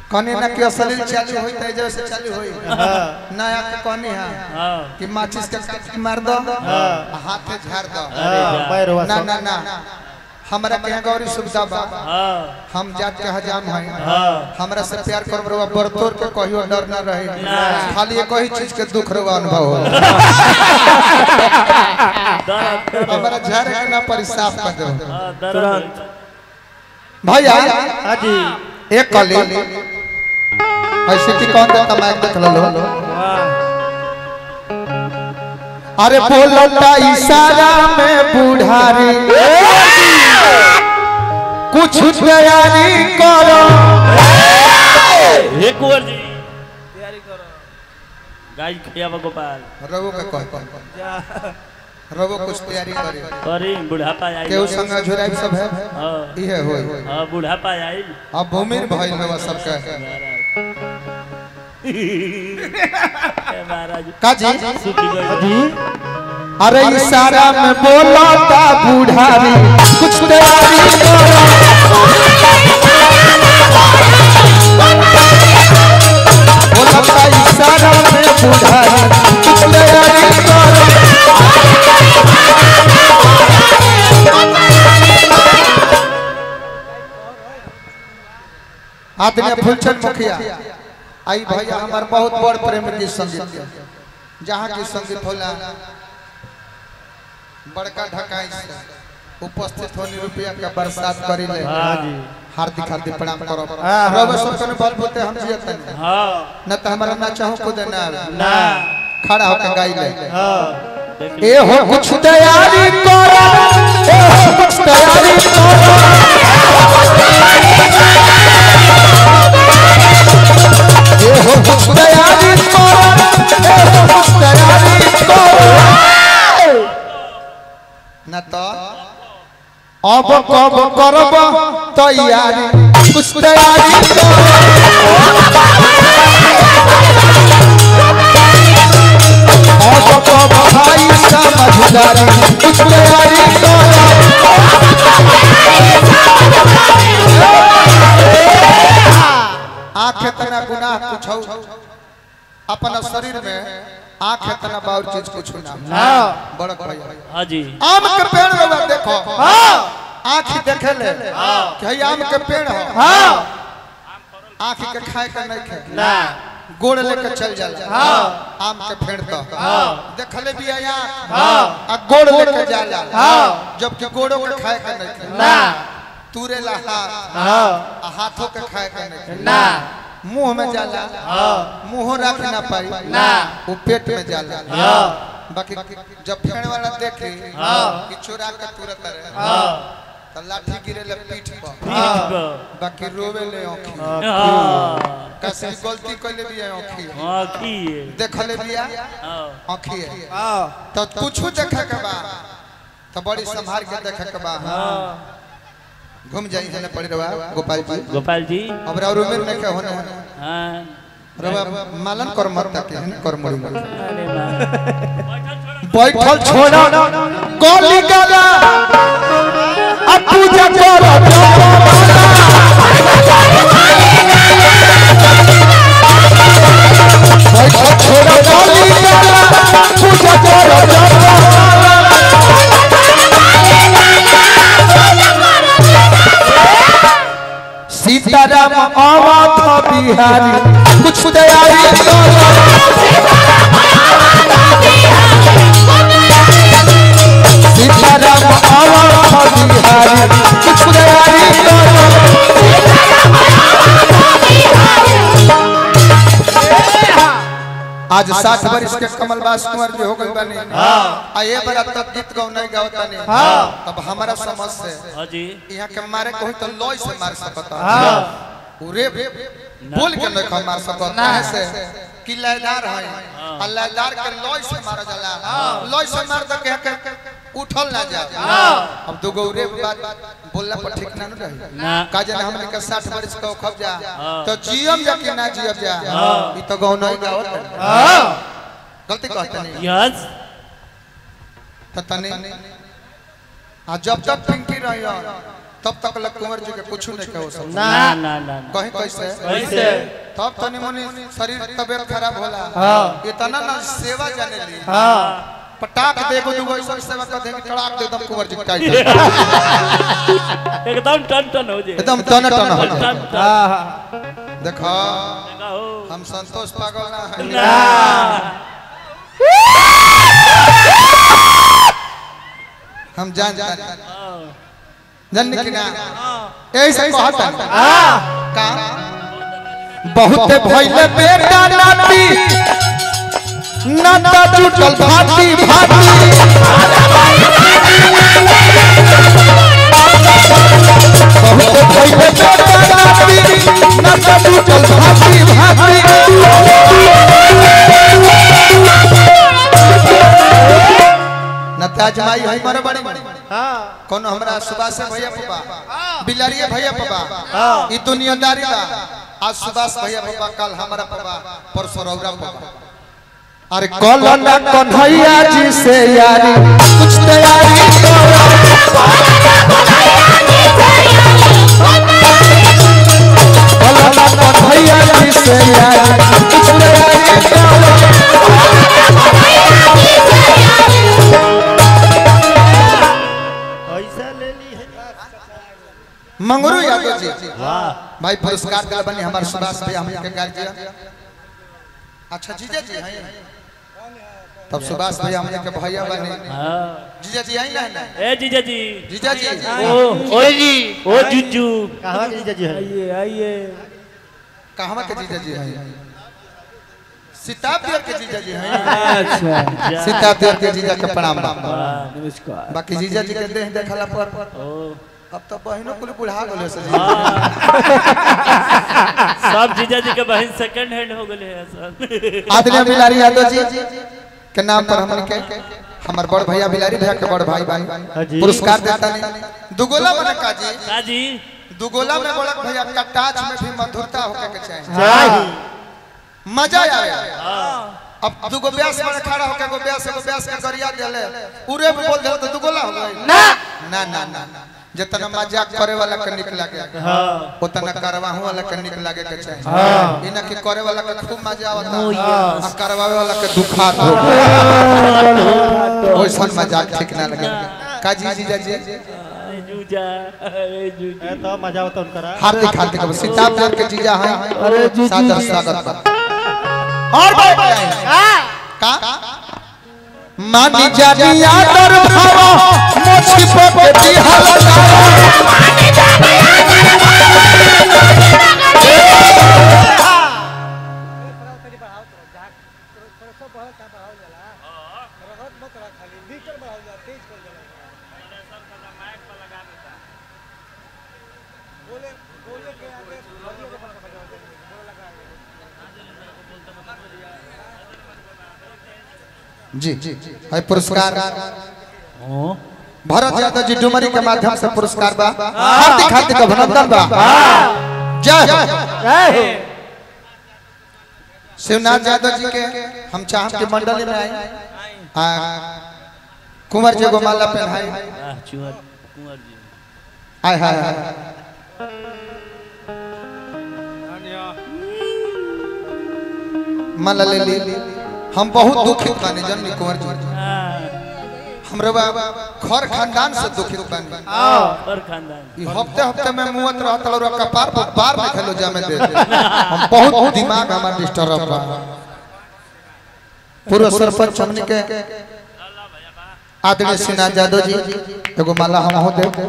कने ना कि असलील चालू होई त जैसे चालू होई नया के कने हां हाँ कि माचिस के काट मार दो हाथे झाड़ दो पैरवा ना सब ना ना हमरा के यहाँ गौरी सुविधा बा हाँ हम जात के हजाम हैं हाँ हमरा से प्यार कर बरवा बरतोर के कहियो डर ना रहे ना। खाली एक ही चीज के दुख रवा अनुभव हो दर्द दर्द हमरा झारे के ना परिसाफ कर दो हाँ दर्द भैया हाँ जी एक कली ऐसे की कौन देता माइक देख लो वाह अरे बोलता इशारा में बुढ़ारी कुछ तैयारी करो हे कुंवर जी तैयारी करो गाय खियावा गोपाल रवो का कह रवो कुछ तैयारी करे करी बुढ़ापा आई केहू संग झुराई सब है हाँ इहे होई हाँ बुढ़ापा आई अब भूमिर भइल बा सबके ए महाराज का जी सुखी गई जी अरे इशारा में बोलता बुढ़ारी कुछ तैयारी करो बोलता इशारा में बुढ़ारी कुछ तैयारी करो आदमी फुलचंद मुखिया आई भैया हमार बहुत बड़ प्रेम की संगीत के। जहाँ की संगीत होला बड़का ढकाई से उपस्थित होने रुपया का बरसात करी ले हाँ जी हार्दिक हार्दिक प्रणाम करो हाँ, हाँ, रवे सब कने बल बोते हम जियत नहीं हाँ न तो हमारा ना चाहो खुद ना आवे। ना खड़ा होकर गाई ले हाँ देखिए ए हो कुछ तैयारी करो ए हो कुछ तैयारी करो ए हो कुछ तैयारी करो ए हो कुछ तैयारी करो न तो अब कब करब तैयारी कुछ तैयारी करो अब कब भाई समझदारी कुछ तैयारी करो आँख इतना गुनाह कुछ अपना शरीर में आँख इतना बाउर चीज कुछ ना हाँ बड़क भैया हाँ जी आम के पेड़ रवा देखो आँख देखे ले कि हई आम के पेड़ हो आँख के खाए के नहीं खाए ना गोड़ लेके चल जाला आम के पेड़ तो देखले भी आया आ गोड़ लेके जाला जबकि गोड़ों के खाए के नहीं खाए ना तूरे ला हाथ हाँ आ हाथों के खाए के नहीं खाए ना मुंह में जाला मुंह रख ना पाई ना। वो पेट में जाला हाँ बाकी जब फेड़ वाला देखे हाँ। कि चोरा के तुरंत रहे हाँ तो लाठी गिरे ले पीठ पर पीठ पर बाकी रोवे ले आँखी हाँ कैसे गलती कैले भी है आँखी हाँ की देखले बिया हाँ आँखी है हाँ तो कुछ देखे के बा तो बड़ी संभाल के देखे के बा घूम जाई जने पड़ी रवा गोपाल जी गोपाल जी अब राव उम्र में क्या होने हाँ रवा मालन कर मत तक है कर मरी मत अरे वाह बैठल छोड़ा गोली गला अब पूजा करो बैठल छोड़ा गोली गला पूजा करो सीताराम अवध बिहारी कुछ तैयारी करो सीताराम अवध बिहारी कुछ तैयारी करो आज साठ वर्ष के कमलबास कुंवर जी हो गए बने आ ये बड़ा तब गीत गौ नहीं गावता नहीं तब हमारा समझ से हाँ जी यहाँ के मारे कोई तो लॉय से मार सकता हाँ पूरे बोल के नहीं खा मार सकता ना। से कि लयदार है आ लयदार के लॉय से मारा जाला लॉय से मार दे के के उठल ना जा अब दो गौरे बात बोलला पर ठीक ना न रही ना का जन हमने के 60 वर्ष का खब जा हाँ। तो जियम जा कि ना जियम जा हाँ। ई तो गौ नहीं गावत है। हाँ गलती कहते नहीं यस तो तने आ जब तक पिंकी रही तब तक लग कुंवर जी के कुछ नहीं कहो सब ना ना ना ना ना। कहीं कैसे कैसे तब तनी मनी शरीर तबियत खराब होला हाँ। इतना ना सेवा जाने ली हाँ पटाक देखो दुगो ऐसा सेवा कर देंगे टड़ाक दे एकदम कुंवर जी के टाइट एकदम टन टन हो जाए एकदम टन टन हो जाए। टन टन हाँ हाँ देखो हो हम संतोष पागल ना है ना हम जान जान हाँ। जान कि ना ऐसे कहता हाँ का बहुत भइले बेटा नाती नाता जुटल भाती भाती बहुत भइले बेटा नाती नाता जुटल भाती भाती नताज माई है मर बड़ी हाँ कौन हमरा सुभाष भैया पापा बिलारिया भैया पापा हाँ। ई दुनियादारी बा आज सुभाष भैया पापा कल हमारा पापा परसों रौरा पापा अरे कल ना कन्हैया जी से यारी कुछ तैयारी कल ना कन्हैया जी से यारी कुछ तैयारी ऐसा ले ली है मंगरू यादव जी वाह भाई पुरस्कार दिला बनी हमारे सुभाष भैया हम के गार्जियन अच्छा जीजा जी हैं तब सुभाष भैया हम के भैया बने हाँ जीजा जी आई ना ना ए जीजा जी जीजा जी ओ ओ जी ओ जुजू कहाँ की जीजा जी है आइए आइए कहवा के जीजा जी हैं सीतापुर के जीजा जी हैं अच्छा जा। सीतापुर के जीजा के प्रणाम बा। वाह, नमस्कार बाकी जीजा जी के देह देखला पर ओ अब तो बहनों कुल बुढ़ा गेल से जी हाँ। सब जीजा जी के बहन सेकंड हैंड हो गए हैं सब आदरणीय बिलारी यादव जी के नाम पर हमन के हमर बड़ भैया बिलारी भैया के बड़ भाई हाँ भाई जी। पुरस्कार देता नहीं दुगोला बने का जी का जी दुगोला में बड़क भैया कटाच में भी मधुरता होके के चाहिए चाहिए मजा आवे हाँ अब दुगो ब्यास में खड़ा होके एगो ब्यास एगो ब्यास के गरिया देले उरे में बोल दे तो दुगोला हो गई ना ना ना ना जितना मजाक करे वाला के निक लागे हाँ उतना करवाहू वाला के निक लागे के चाहिए हाँ। इना के करे वाला के खूब मजा आवता Oh, आ yes. करवावे वाला के दुखात हो ओइसन मजाक ठीक ना लगे का जी जी जी ए जूजा ए जूजा ए तो मजा होता उनका हार्दिक हार्दिक अब सीतापुर के जीजा हैं अरे जी, जी, सादर जी। स्वागत बा और बात का मानी जानी आदर भावा मोछी पे दिहल जी जी है पुरस्कार ओ भरत यादव जी डुमरी के माध्यम से पुरस्कार बा हार्दिक हार्दिक अभिनंदन बा जय हो जय हो शिवनाथ यादव जी के हम चाहम कि मंडली में आए आ, कुंवर जी को माला पहनाए आह चुहर कुंवर जी आय हाय हाय माला ले ली हम बहुत दुखित बानी जननी कुंवर जी हाँ हमरे बा घर खानदान से दुखित बानी और खानदान ई हफ्ते हफ्ते में मुवत रहत और कपार पर बार में खेलो जामे दे दे। हम बहुत दिमाग हमार डिस्टर्ब बा पूर्व सरपंच हमनी के आदरणीय सिन्हा यादव जी एगो माला हम हो दे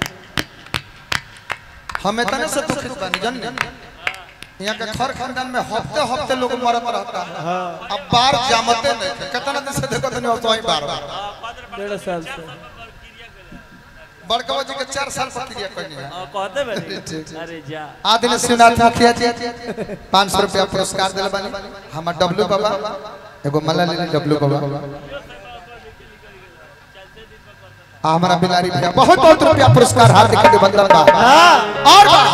हमें तने से दुखित बानी जन यहाँ के घर खानदान में हफ्ते हफ्ते लोग मरत रहता अब बार जामते नहीं थे। कितना दिन से देखो तनी तो ही बार बार डेढ़ साल से बड़का जी के चार साल पर क्रिया करनी है और कहते बैठे अरे जा आदिल शिवनाथ मुखिया जी पाँच सौ रुपया पुरस्कार दिल बनी हमार डब्लू बाबा एगो मला ले डब्लू बाबा आ हमारा बिलारी भैया बहुत बहुत रुपया पुरस्कार हार्दिक अभिनंदन बा और बा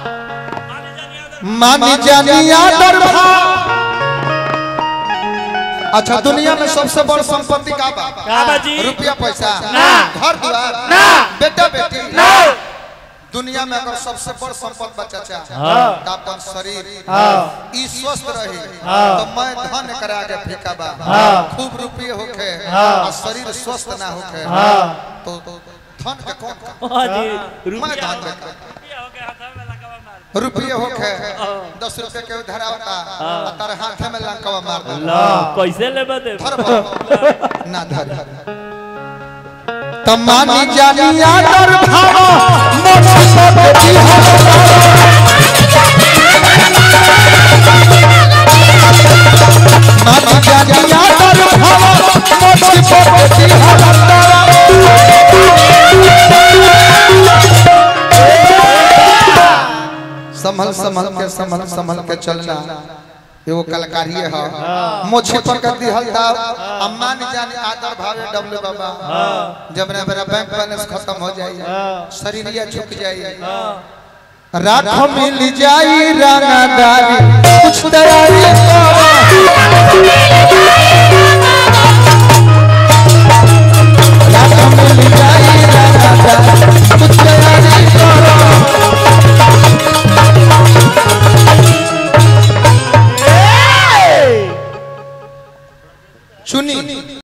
मानी जानी आदर भा अच्छा दुनिया में सबसे बड़ संपत्ति का बा का बाजी रुपया पैसा ना। घर द्वार ना। बेटा बेटी दुनिया में अगर सबसे बड़ संपत्ति बचा चाहे हाँ। तो अपन शरीर हाँ ई स्वस्थ रही हाँ। तो मैं धन करा के फीका बा हाँ। खूब रुपये होखे हाँ। और शरीर स्वस्थ ना होखे हाँ तो तो धन के कौन का हाँ जी मैं रुपया धन हो के रुपया हो गया हाथ में लगा मार रुपये होखे दस रुपये के उधार होता आ तार हाथे में लंकवा मार दे ला कैसे लेबे दे धर बा। ना धर तमानी जानी आदर भावा मन सब बिहार मानी जानी आदर भावा मन सब बिहार संभल संभल के संभल संभल के चलना एगो कलाकारी है मोछे पर कर दी हल्दा अम्मान जानी आदर भावे डबले बाबा जब ना मेरा बैंक बैलेंस खत्म हो जाए शरीरिया झुक जाए रात मिल जाई रानादारी कुछ तैयारी करो रात मिल जाई रानादारी कुछ तैयारी करो चुनी